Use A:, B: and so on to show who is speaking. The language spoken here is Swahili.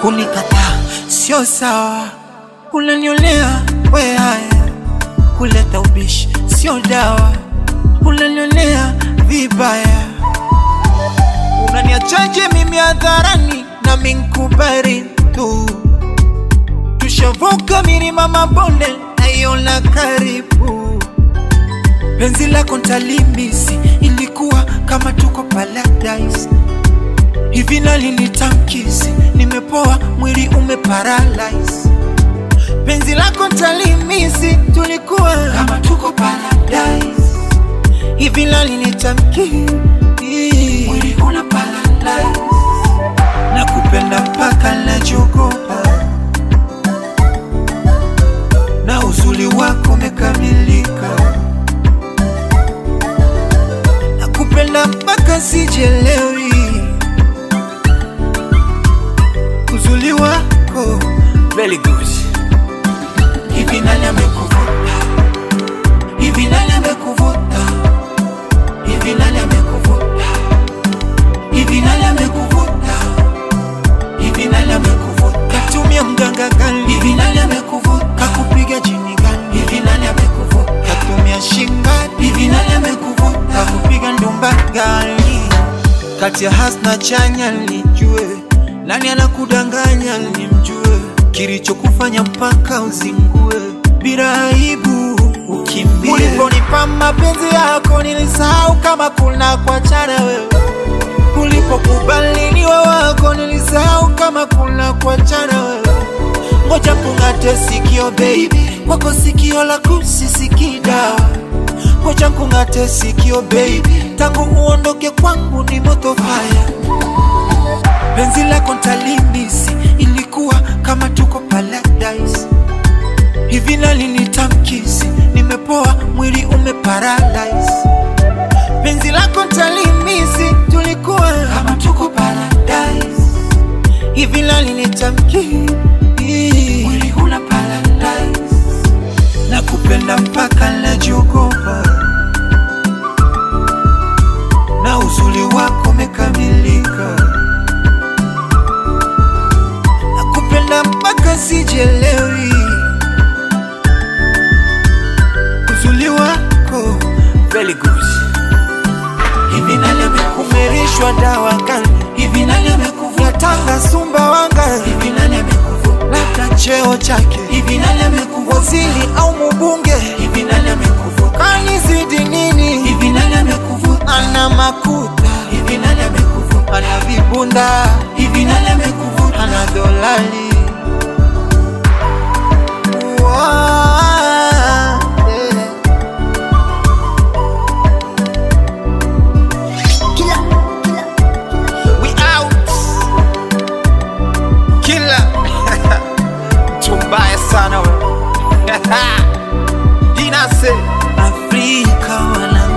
A: kunikataa sio sawa, unaniolea we haya, kuleta ubishi sio dawa, unanionea vibaya, unaniachaje mimi hadharani na minkubari tu, tushavuka milima mabonde naiona karibu, penzi lako ntalimisi, ilikuwa kama tuko paradise hivi nalinitamkisi, nimepoa mwili umeparalyze. Penzi lako ntalimisi, tulikuwa kama tuko paradise. Hivi nalinitamki, mwili una paralyze. Nakupenda mpaka najogopa, na uzuri wako umekamilika. Nakupenda mpaka sijelewi uzuri wako very good. Hivi nani amekuvuta? Hivi nani amekuvuta? Hivi nani amekuvuta? Hivi nani amekuvuta? Hivi nani amekuvuta? Katumia mganga gani? Hivi nani amekuvuta? Kakupiga jini gani? Hivi nani amekuvuta? Katumia shinga? Hivi nani amekuvuta? Kakupiga ndumba gani? Kati ya hasna chanya nijue nani anakudanganya nimjue, kilichokufanya mpaka uzingue bila aibu ukimbie. Uliponipa mapenzi yako nilisahau kama kuna kuachana wewe, ulipokubali niwe wako nilisahau kama kuna kuachana wewe. Ngoja kung'ate sikio baby, kwako sikio la kusisikii dawa. Ngoja kung'ate sikio baby, tangu uondoke kwangu ni moto fire penzi lako ntalimisi, ilikuwa kama tuko paradise. Hivi nalinitamkisi, nimepoa mwili umeparalyze. Penzi lako ntalimisi, tulikuwa kama tuko paradise. Hivi nalinitamki, mwili una paralyze. Nakupenda mpaka najiogopa, na uzuri wako umekamilika. nakupenda mpaka sijelewi, uzuri wako very good. Hivi nani amekumerishwa dawa gani? Hivi nani amekuvuta tanga Sumbawanga? Hivi nani amekuvuta labda cheo chake? Hivi nani amekuvuta waziri au mbunge? Hivi nani amekuvuta kanizidi nini? Hivi nani amekuvuta ana makuta? Hivi nani amekuvuta ana vibunda? Hivi nani amekuvuta ana dolari? Wow, yeah. We out. Killer. Tumbaya sana we. Dinase. Afrika wana